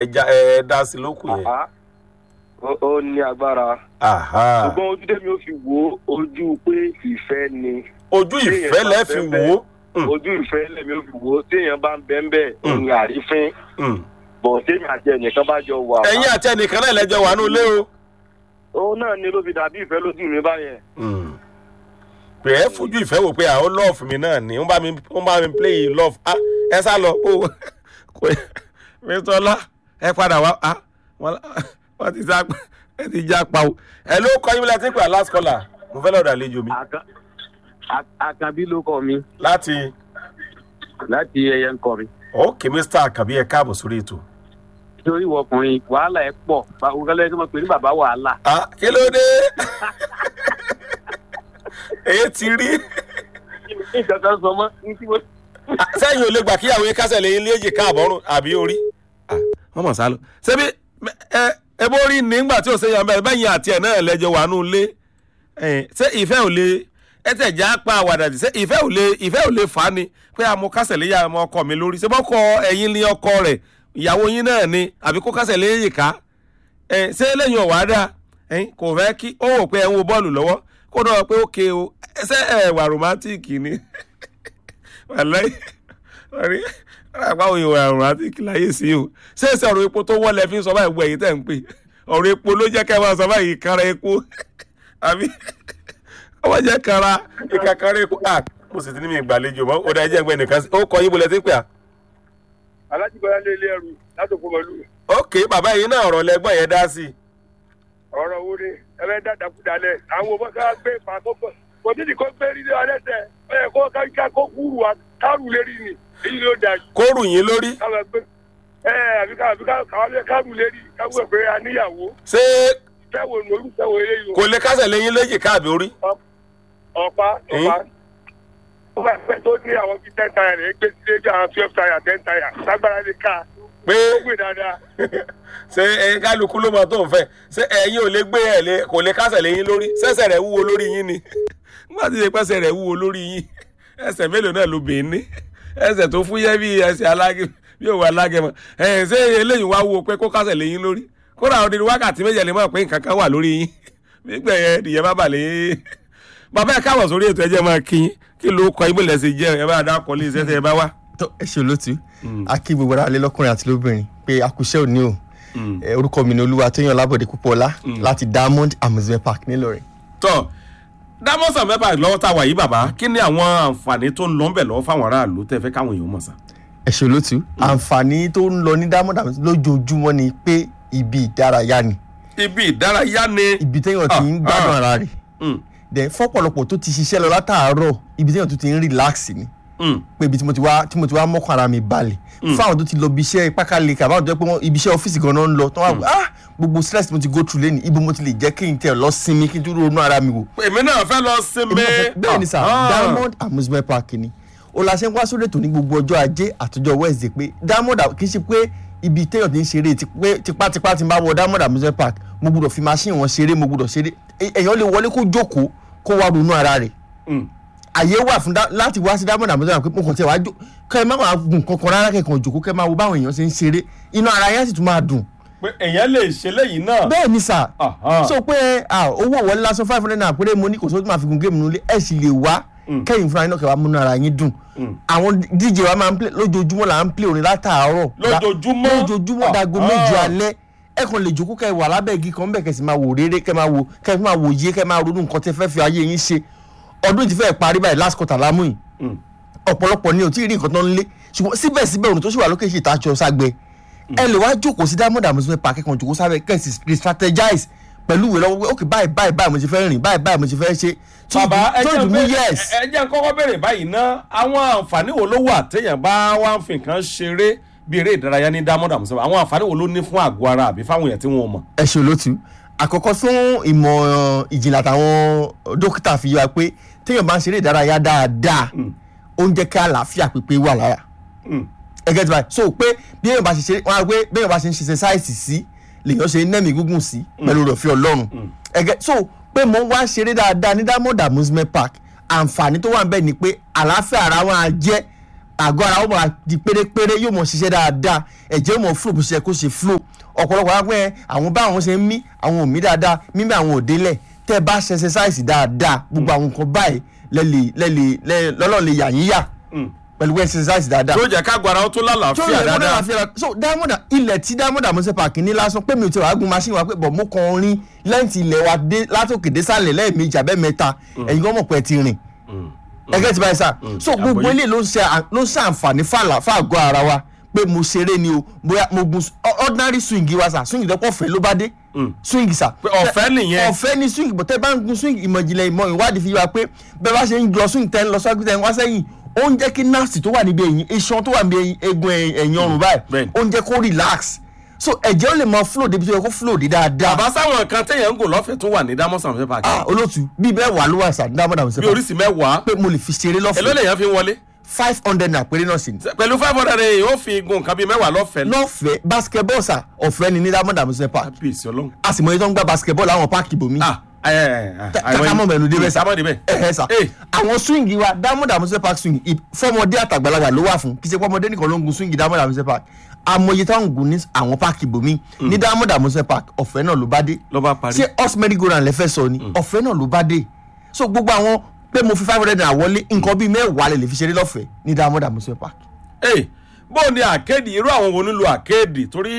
ẹja ẹ dá sí lókù yẹn. Àhá. Ó- ó ní agbára Aha. ṣùgbọ́n ojú tèmi ó fi wò ó ojú pé ìfẹ́ ni ojú ìfẹ́ lẹ́ fi wò ó. Mm. ojú ìfẹ́ lèmi ó fi wò ó téèyàn bá ń bẹ́ ń bẹ́ Mm. òun àrífín Mm. bọ̀ téèyàn àti ẹnìkan bá jọ wà. ẹ̀yin àti ẹnìkan náà lẹ́jọ́ wà ní ilé o. òun náà ni ló fi dàbí ìfẹ́ lójú mi báyẹn. Mm. pé ẹ fojú ìfẹ́ wò pé àwọn love mi náà ni wọ́n bá mi wọ́n bá mi play love ah ẹ sá lọ o kò mr ọlá ẹ padà wá ah wọ́n wọ́n ti sá ẹ ti já pa o ẹ ló kọ́ yín láti pè last caller mo fẹ́ lọ́ọ́ àlejò mi Àkà- Àk- àkàbí ló kọ mi láti láti ẹyẹ ń kọ mi. ok mr akabi ẹ káàbọ̀ sórí ètò. nítorí ìwọ ọkùnrin wàhálà ẹ pọ̀ ògálẹ́ tó máa pè ní bàbá wàhálà. ah kí ló dé èyí ti rí nǹkan kan sọ mọ́ ní tí mo. Ah, sẹ́yìn ò lè gbà kíyàwó yín kásẹ̀ lẹ́yìn léjì káàbọ̀rùn àbí orí. wọ́n mọ̀ sálọ. ṣebí ẹ ẹ bó rí nígbà tí ò ṣe yan bẹ́ẹ̀ bẹ́yìn àti ẹ̀ náà lẹ́jọ́ wà nù lé ṣé ìfẹ́ ò lè ẹ tẹ̀ já pa àwàdà ṣé ìfẹ́ ò lè ìfẹ́ ò lè fà á ni pé àmọ́ kásẹ̀ lè yà ọmọ ọkọ mi lórí ṣé bọ́kọ ẹ̀yin ní ọkọ rẹ̀ ìyàwó yín náà ni àbí kó kásẹ̀ lè yè ká ẹ ṣé lẹ́yìn ọ̀wá dà ẹ̀yin kò fẹ́ kí ó wò pé ẹ̀ ń wo bọ́ọ̀lù lọ́wọ́ kó náà pé ó ké o ṣé ẹ̀ wà romantic ni wàláì ọ̀rí àpá òye wà romantic láyé sí o ṣé ṣe ọ̀rọ̀ epo tó wọ́n lẹ fi ń sọ báyìí gbọ́ èyí tẹ̀ ń pè ọ̀rọ̀ epo ló jẹ́ kẹ́ ẹ máa sọ báyìí kára epo àbí ọmọ jẹ́ kára ìka kára epo à mo sì ti ní mi ìgbàlejò mọ́ ó dá ẹjẹ́ ẹgbẹ́ nìkan sí ó kọ yín bolẹ̀ tí ń pè à. alájí bọ́lá lé ilé ẹrù láti òkú mọ́lú ok bàbá yìí náà ọ̀rọ̀ lẹ́gbọ́n yẹn dá sí i. ọ̀rọ̀ wo ni ẹ fẹ́ dá dàkúdalẹ̀ àwọn ọmọ ká gbé pa kókó kò tí ì kó gbé rí lé alẹ́ tẹ̀ ẹ yẹ kó ká kó kúrú wa kárù lérí ni èyí ló dà jù kó rù yín lórí káwọn gbé ẹ àbí ká àbí ká káwọn kárù lérí káwọn gbé aníyàwó ṣé fẹ́wò ní olùfẹ́wò eléyìí kò lè kásẹ̀ lẹ́yìn léjì káàbí orí. ọ̀pá ọ̀pá ó bá fẹ́ tó ní àwọn bíi ten tire rẹ̀ gbé sílé bí àwọn twelve tire ten tire lágbára lè ká pé ó gbé dáadáa ṣé ẹ kálukú ló mọ tó ń fẹ́ ṣé ẹ̀yin ò lè gbé ẹ lè kò lè kásẹ̀ lẹ́yìn lórí ṣẹ̀ṣẹ̀ rẹ̀ wúwo lórí yín ni nígbà tí ìpẹ́sẹ̀ rẹ̀ wúwo lórí yín ẹsẹ̀ mélòó náà ló bèé ní ẹsẹ̀ tó fúyẹ́ bí ẹsẹ̀ alágẹ bí òwò alágẹmọ ẹ ṣé eléyìí wá wúwo pé kó kásẹ̀ lẹ́yìn lórí kódà àwọn ọdún wákàtí méjì lè mọ̀ pé nǹkan kan wà lórí yín nígbà yẹn nìyẹn bá balẹ̀ bàbá ẹ káwọ̀ sórí ètò ẹjẹ́ máa kí yín kí ló kọ ibùdó ẹsẹ̀ jẹ́ ẹ bá dá kọ́ lé iṣẹ́ tẹ́ ẹ bá wá. tó ẹ ṣe olótú a kí gbogbo ara lé lọkùnrin àti lóbìnrin pé akúṣẹ́ òní o Eh, orúkọ mi ni olúwa tóyàn lábọ̀dé púpọ̀lá láti diamond amusement park nílọrin. tọ́ dámọ́sàn mẹ́fà lọ́wọ́ tá a wà yìí bàbá kí ni àwọn àǹfààní tó ń lọ ń bẹ̀ lọ́wọ́ fáwọn aráàlú tẹ́ fẹ́ káwọn èèyàn mọ̀ sá. ẹ ṣe olótú àǹfààní tó ń lọ ní diamond amusement lójoojúmọ́ ni pé ibi ìdárayá ni ibi ìdárayá ni. ibi téèyàn ti ń Ah, gbádùn ah. ara rẹ̀ Mm, then fọ́pọ̀lọpọ̀ tó ti ṣiṣẹ́ lọ látàárọ̀ ibi téèyàn tó ti ń relax ni mm, pé ibi tí mo ti wá tí mo ti wá mọ́kàn ara mi balẹ̀ fún àwọn tó ti lọ ibi iṣẹ́ pákáleke àbáwọn tó jẹ́ pé wọ́n ibi iṣẹ́ ọ́fíìsì gan-an ń lọ tó wá wò ah gbogbo stress tí mo ti go through lẹ́nu ibo mo ti lè jẹ́ kí n tẹ̀ lọ sinmi kí n tún ronú ara mi wò. èmi náà fẹ́ lọ sinmi. bẹ́ẹ̀ ni sà Ah, diamond amusement park ni o la ṣe ń wá sórí ètò ní gbogbo ọjọ́ ajé àtọjọ́ wednesday pé diamond a- kì í ṣe pé ibi téèyàn ti ń ṣeré ti pé tipátipá ti ń bá wọ diamond amusement park mo gbúdọ̀ fi machine wọn ṣeré mo gbúdọ̀ ṣeré E- èèyàn lè wọlé kó jókòó kó wá ronú ara rẹ̀ mm, àyè wà fún dá- láti wá sí diamond amusement park pé mo kàn tẹ̀ wá jó kẹ́ ẹ má máa gùn kankan rárá kẹ́kàn jòkó kẹ́ ẹ máa wo báwọn èèyàn ṣe ń ṣeré inú ara yẹn sì tún máa dùn pé èèyàn lè ṣe léyìí náà. bẹ́ẹ̀ ni sà Aha. so pé ah, owó wọlé lásán five hundred naira péré mo ní kò sóò tó máa fi gun géèmù nílé ẹ̀ sì lè wá kẹ́yìn fúnra yín náà kẹ́ wá múnú ara yín dùn àwọn dj wa máa ń play lójoojúmọ́ là ń play orin látàárọ̀ Lójoojúmọ́? lójoojúmọ́ dago Ah, méje ah. alẹ́ ẹ kàn lè jókòó kẹ́ wà lábẹ́ igi kan bẹ́ẹ̀ kẹ́ sì máa wò rere kẹ́ máa wò kẹ́ máa wò yé kẹ́ máa ronú nǹkan tẹ́ fẹ́ fi ayé yín ṣe ọdún ti fẹ́ parí báyìí last quarter lámú yìí Mm. ọ̀pọ̀lọpọ̀ ni ò tí ì rí nǹkan tó ń lé ṣùgbọ́n síbẹ̀síbẹ̀ òrùn tó ṣì wà lókè ṣì tá aṣọ ságbẹ́ ẹ lè wá jókòó sí diamond amusement park kẹ́kàn jókòó sábẹ́ kẹ́sì re-strategize pẹ̀lú ìwé lọ́wọ́ pé ok báyìí báyìí báyìí mo ti fẹ́ rìn báyìí báyìí mo ti fẹ́ ṣe tí bàbá ẹ tó jẹ́ ìdùnnú pé- yes ẹ jẹ́ kọ́kọ́ béèrè báyìí ná àwọn àǹfààní wo ló wà téèyàn bá wá ń fi nǹkan ṣeré bí eré ìdárayá ní diamond amusement àwọn àǹfààní wo ló ní fún àgọ́ ara àbí fáwọn èèyàn tí wọ́n mọ̀. ẹ ṣe olótú àkọ́kọ́ fún ìmọ̀ ìjìnlẹ̀ àtàwọn dókítà fi yọ wa pé téèyàn bá ń ṣeré ìdárayá dáadáa ó ń jẹ́ kí àlàáfíà pípé wà lára Mm. ẹgẹ́ tí báyìí so pé bí èèyàn bá ṣe ṣe wọn á pé bí èèyàn bá ṣe ń ṣe ṣẹṣáìsì sí lèèyàn ṣe ń nẹ́mí gúngùn sí pẹ̀lú rọ̀fẹ́ ọlọ́run ẹgẹ́ so pé mo ń wá ṣeré dáadáa ní diamond amusement park àǹfààní tó wà ń bẹ̀ ni pé àlàáfíà ara wọn á jẹ́ àgọ́ ara ó máa di pérépéré yóò mọ̀ ṣiṣẹ́ dáadáa ẹ̀jẹ̀ ó mọ̀ flow bó ṣe yẹ kó ṣe flow ọ̀pọ̀lọpọ̀ wá pé àwọn bá àwọn ṣe ń mí àwọn ò mí dáadáa mímí àwọn ò délẹ̀ tẹ́ ẹ bá ṣe exercise dáadáa gbogbo àwọn nǹkan báyìí lẹ́lẹ̀ lẹ́lẹ̀ lọ́lọ́ lè yà yín yà pẹ̀lú exercise dáadáa tó jẹ́ ká gbára ó tó tó lálàáfíà yẹ kó dáadáa dára fi ra so diamond ilẹ̀ tí diamond amuse park ní lásán pé mi ò ti wàá gun machine wa pé bọ̀ mo kàn rin lẹ́ǹtì ilẹ̀ wa dé látòkè dé sàlẹ̀ lẹ́ẹ̀mejì abẹ́ mẹ́ta ẹ̀yin gan mọ̀ pé ẹ ti rìn ẹgẹ́ ti báyìí sá so gbogbo àgbọ́yé. ilé ló ń ṣe à- ló ń ṣe àǹfààní fàlà fàgọ́ ara wa pé mo ṣeré ni o bóyá mo gun s- o- ordinary swing wa sà swing dẹ́pọ̀ ọ̀fẹ́ ló bá dé swing sà Pé ọ̀fẹ́ nìyẹn. ọ̀fẹ́ ni swing bọ̀tẹ́ bá ń gun swing ìmọ̀ ìjìnlẹ̀ ìmọ̀ ìwádìí fi wá pé bẹ́ẹ̀ bá ṣe ń lọ swing tẹ́ ń lọ sọ́kùn tẹ́ ń wá sẹ́yìn ó ń jẹ́ kí nurse tó wà níbi ẹ̀yìn iṣan tó wà níbi ẹ̀yìn egun ẹ̀yìn ẹ̀yìn ọrùn báyìí Bẹ́ẹ̀ni. ó ń jẹ́ kó relax so ẹ̀jẹ̀ ó lè mọ flow débi tó yẹ kó flow dé dáadáa bàbá sáwọn nǹkan téèyàn ń gò lọ́fẹ̀ẹ́ tó wà ní dámọ́sà àmúṣe pàkì ah olóòtú bíi bẹ́ẹ̀ wà ló wà sà dáadáa bí oríṣi mẹ́wàá pé mo lè fi ṣeré èló lọ́fẹ̀ẹ́ lèèyàn fi ń wọlé five hundred naira péré náà sì ni pẹ̀lú five hundred rẹ̀ ó fi gun nǹkan bíi mẹ́wàá lọ́fẹ̀ẹ́ lọ́fẹ̀ẹ́ basketball sà ọ̀fẹ́ ni ní diamond amusement park kábíyèsí ọlọ́run. a sì mọ iye tó ń gba basketball láwọn páàkì ibòmí ah ẹ ẹ ẹ kákámọ̀ mẹ́nu débẹ̀ sà kámọ́ débẹ̀. ẹ ẹ sà Eh. àwọn swing wa diamond amusement park swing ì- fọmọdé àtàgbàlagbà ló wà fún kì í ṣe fọmọdé nìkan ló ń gun swing diamond amusement park amòye táwọn gùn ní àwọn páàkì ibòmí ní diamond amusement park ọ̀fẹ́ náà ló bá dé ló bá parí. ṣé us merry-go-round lẹ fẹ́ sọ ni ọ̀fẹ́ náà ló bá dé so gbogbo àwọn pé mo fi five hundred naira wọlé nǹkan bíi mẹ́wàá lè lè fi ṣeré lọ́fẹ̀ẹ́ ní diamond amusement park Hey, bó ni àkéèdì irú àwọn wo nílò àkéèdì torí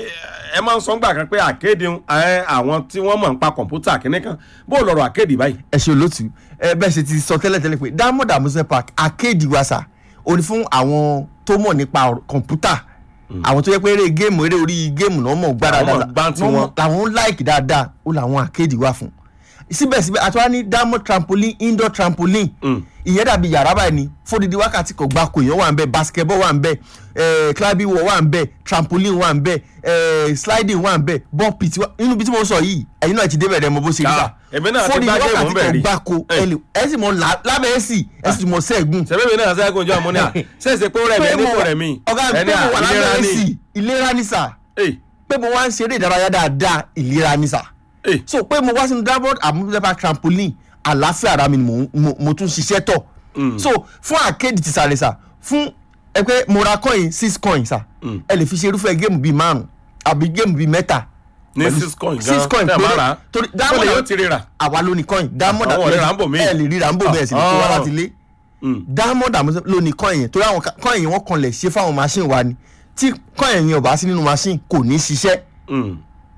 ẹ máa ń sọ ńgbà kan pé àkéèdì ń- ẹ, àwọn tí wọ́n mọ̀ ń pa kọ̀ǹpútà kínní kan bó lọ́rọ̀ àkéèdì báyìí. ẹ ṣe olóòtú ẹ bẹ́ẹ̀ ṣe ti sọ tẹ́lẹ̀tẹ́lẹ̀ pé diamond amusement park arcade wasa ó ní fún àwọn tó mọ̀ nípa ọ̀rọ̀ kọ̀ǹpútà àwọn tó yẹ pé eré géèmù eré orí géèmù náà mọ̀ gbára Àwọn mọ̀ dáadáa gbá ń tí Wọ́n mọ̀- wọn. làwọn ń láìkì dáadáa ó làwọn arcade wà fún síbẹ̀síbẹ̀ àti wá ní diamond trampoline indoor trampoline ìyẹn dàbí yàrá báyìí ni fódìdí wákàtí kan gbáko èèyàn wà ń bẹ basketball wà ń bẹ eh, climbing wall wà ń bẹ trampoline wà ń bẹ eh, sliding wà ń bẹ ball pit wà inú bí tí mo sọ yìí ẹ̀yin náà ti débẹ̀ rẹ̀ mo bó ṣe rí Ah, bá èmi náà ti fódìdí gbá géèmù wákàtí ń bẹ̀ kan rí. gbáko Eh. ẹ lè- ẹ sì mọ là- lábẹ́ ẹ̀ sì ẹ sì mọ sẹ́ẹ̀gùn sẹ́bẹ̀mí náà sẹ́kùn ojú àmúni à ṣèṣe pé ó rẹ̀ mí ẹni kò rẹ̀ mí. ọ̀gá mi ẹni pé mo wà à, ìlera lábẹ́ ẹ̀ ni. sì ìlera ni sà Hey, pé mo wá ń ṣeré ìdárayá dáadáa ìlera ni sà hey, so pé mo wá sínú diamond amusement trampoline àlàáfíà ara mi ni mo, mo, mo tún ṣiṣẹ́ tọ̀ so fún arcade ti sàlẹ̀ sà fún ẹ pé mo ra coin six coin sà ẹ lè fi ṣe irúfẹ́ géèmù bíi márùn àbí géèmù bíi mẹ́ta ní pẹ̀lú- six coin six coin tẹ́ ẹ máa rà á. torí ó lè diamond yóò ti rira. àwa ló ní coin diamond Àwọn ọ̀rẹ́ rà ń bò mí. ẹ lè rí rà ń bò bẹ́ẹ̀ sì ni kó wá Ah. láti lé diamond amusement ló ní coin yẹn torí àwọn ka- coin yẹn wọ́n kan lè ṣe fáwọn machine wa ni tí coin yẹn ò bá sí nínú machine kò ní ṣiṣẹ́ Mm.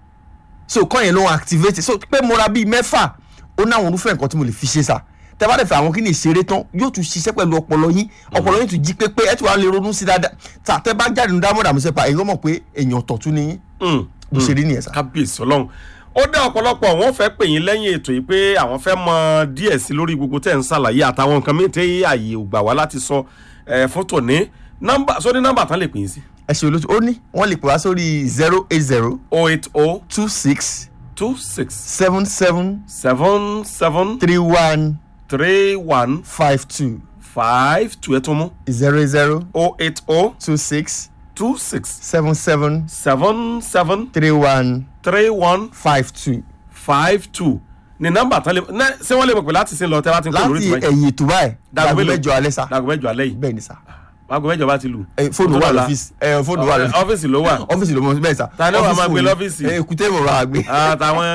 so kọ́ yẹn ló ń activate so pé mo ra bíi mẹ́fà ó ní àwọn irúfẹ́ nǹkan tí mo lè fi ṣe sà tẹ́ bá dẹ̀ fẹ́ àwọn kí ni ìṣeré tán yóò tún ṣiṣẹ́ pẹ̀lú ọpọlọ yín ọpọlọ yín tún jí pépé ẹ tún wá lè ronú sí dáadáa tà tẹ́ bá jáde ní diamond àmúṣẹ́pà èyí ó mọ̀ pé èèyàn tọ̀tún ni yín Mm. bó ṣe rí nìyẹn sà. kábíyèsí ọlọ́run ó dá ọ̀pọ̀lọpọ̀ wọn fẹ́ pè yín lẹ́yìn ètò yìí pé àwọn fẹ́ mọ díẹ̀ sí lórí gbogbo tẹ̀ ń ṣàlàyé àtàwọn nǹkan mìíràn tí ààyè ò gbà wá láti sọ ẹ̀ fún tòní nọ́mbà sóní nọ́mbà tán lè pè yín sí ẹ ṣe olóṣù ó ní wọ́n lè pè wá sórí zero eight zero oh eight oh two six two six seven seven seven seven three one three one five two five two ẹ̀ tó mú zero zero oh eight oh two six two six seven seven seven seven three one three one five two five two ní nọ́mbà tán lè ná- ṣé wọ́n lè mọ̀ pé láti sin lọ tẹ́ bá ti ń kó lórí láti ìtura yìí ẹ̀yìn ètò báyìí dàgbé mélòó? mẹ́jọ alẹ́ sà dàgbọ́ mẹ́jọ alẹ́ yìí bẹ́ẹ̀ ni sà. dàgbọ́ mẹ́jọ bá ti lù. ẹ fóònù Ó tó wà dọ̀la. lọ́fíìsì ẹ fóònù wà lọ́fíìsì ọ́fíìsì ló wà. ọ́fíìsì ló mọ bẹ́ẹ̀ sà. Ta ni ó wá máa Ọ́fíìsì gbé wo ni? lọ́fíìsì? ẹ èkúté mọ̀ wá gbé àtàwọn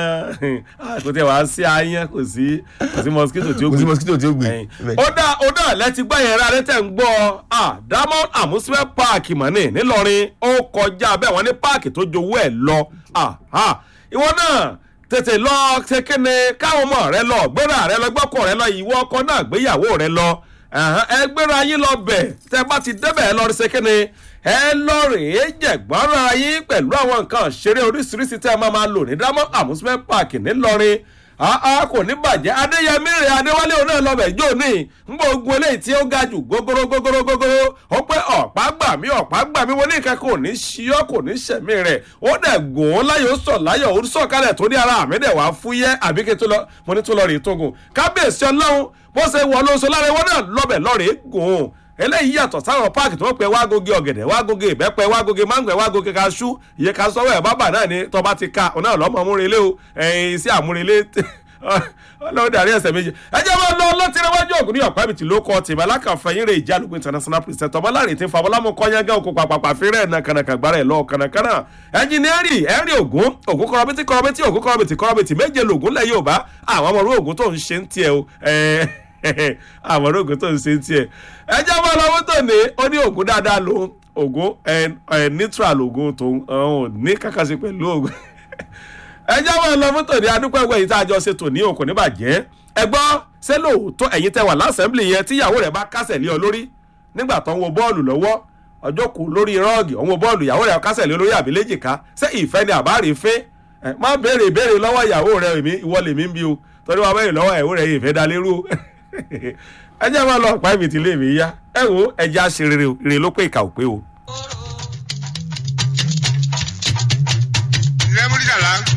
kò tẹ wá sí ayán kò sí kò sí mosquito tí ó kò sí gbé. mosquito tí ó gbé. Ẹ̀yìn. Bẹ́ẹ̀. ó dá ó dá lẹ́tí gbọ́ yẹn rárá tẹ̀ ń gbọ́ ah, Diamond amusement park mọ̀nì ńìlọrin ó kọjá bẹ́ẹ̀ wọ́n ní páàkì tó jowó ẹ̀ lọ Ah, ah. ìwọ náà tètè lọ ṣe kéne káwọn ọmọ rẹ lọ gbéra rẹ lọ gbọ́kọ̀ rẹ lọ ìwọ ọkọ náà gbéyàwó rẹ lọ Ẹ̀hán, ẹ gbéra yín lọ bẹ̀ tẹ bá ti débẹ̀ ẹ lọ rí ṣe kéne ẹ lọ rèé jẹ̀gbọ́nra yín pẹ̀lú àwọn nǹkan ṣeré oríṣiríṣi tẹ́ ẹ máa máa lò ní Diamond amusement park ńìlọrin àá kò ní bàjẹ́ adéyẹmí rẹ̀ adéwálé òun náà lọ́bẹ̀ jó ní ngbọ́ ogun eléyìí tí ó ga jù gógóró gógóró gógóró ó pé ọ̀pá gbà mí ọ̀pá gbà mí wọn ní nǹkan kò ní ṣíọ́ kò ní ṣẹ̀mí rẹ̀ ó dẹ̀ gùn ún láyọ̀ ó sọ̀ láyọ̀ ó sọ̀ kalẹ̀ tó ní ara àmì dẹ̀ wá fúyẹ́ àbí kí n tó lọ mo ní tó lọ rèé tó gùn kábíyèsí ọlọ́run bó ṣe wọ̀ lóṣù lára wọn náà lọ́bẹ̀ lọ́rẹ̀ẹ́ gùn ún eléyìí yàtọ̀ sáwọn páàkì tó ń pẹ́ wágógé ọ̀gẹ̀dẹ̀ wágógé ìbẹ́pẹ wágógé máńgò wágógé kaṣú iye kaṣú ọwọ́ ẹ̀ bábà náà ni tọ́ba ti ka òun náà lọ́mọ múrelé o ẹ̀yìn sí àmúrelé ọlọ́run dàrí ẹsẹ̀ méjì ẹ jẹ́ wọn lọ lọ́tìrẹ́wájú ògùn ní ọ̀pá ibi tí ló kọ́ tìmọ̀ alákànfẹ̀yìn rẹ̀ ìjálùkù international president ọmọláre tí ń fa ọmọlámù kọ́nyángá òkú pàpàpà fẹ́rẹ̀ ẹ̀nà kànàkà gbára ẹ̀ lọ kànàkànà ẹnjìnírì ẹ̀rì ògùn ògùn kọ́rọ́bìtì kọ́rọ́bìtì ògùn kọ́rọ́bìtì kọ́rọ́bìtì méje lògùn lẹ̀ yóò bá àwọn ọmọ orú ògùn tó ń ṣe ń tiẹ̀ o àwọn orú ògùn tó ń ṣe ń tiẹ̀ ẹ jẹ́ wọn lọ́wọ́ tó ní ó ní ògùn dáadáa lòun ògùn neutral ògùn tòun ò ní kàkàṣe pẹ̀lú ògùn ẹ jẹ́ wọn lọ fún tòní adúpẹ́gbẹ́ yìí tá a jọ ṣe tòní òkò níbàjẹ́ ẹ gbọ́ ṣé lóòótọ́ ẹ̀yin tẹ wà lásẹ̀mblì yẹn tíyàwó rẹ̀ bá kásẹ̀ lé ọ lórí nígbà tó ń wo bọ́ọ̀lù lọ́wọ́ ọjọ́ kù lórí rọ́ọ̀gì òun wo bọ́ọ̀lù ìyàwó rẹ̀ kásẹ̀ lé olórí àbí léjìká ṣé ìfẹ́ ni àbá rí fẹ́ ẹ má béèrè ìbéèrè lọ́wọ́ ìyàwó rẹ̀ èmi ìwọ lèmi ń bí o torí wọn béèrè lọ́wọ́ ìyàwó rẹ̀ ìfẹ́ da lérú o ẹ jẹ́ wọn lọ pa ibi tí lè mí yá ẹ wo ẹ jẹ́ àṣeré o rè ló pé ìkà ò pé o. lẹ́múdìdàlá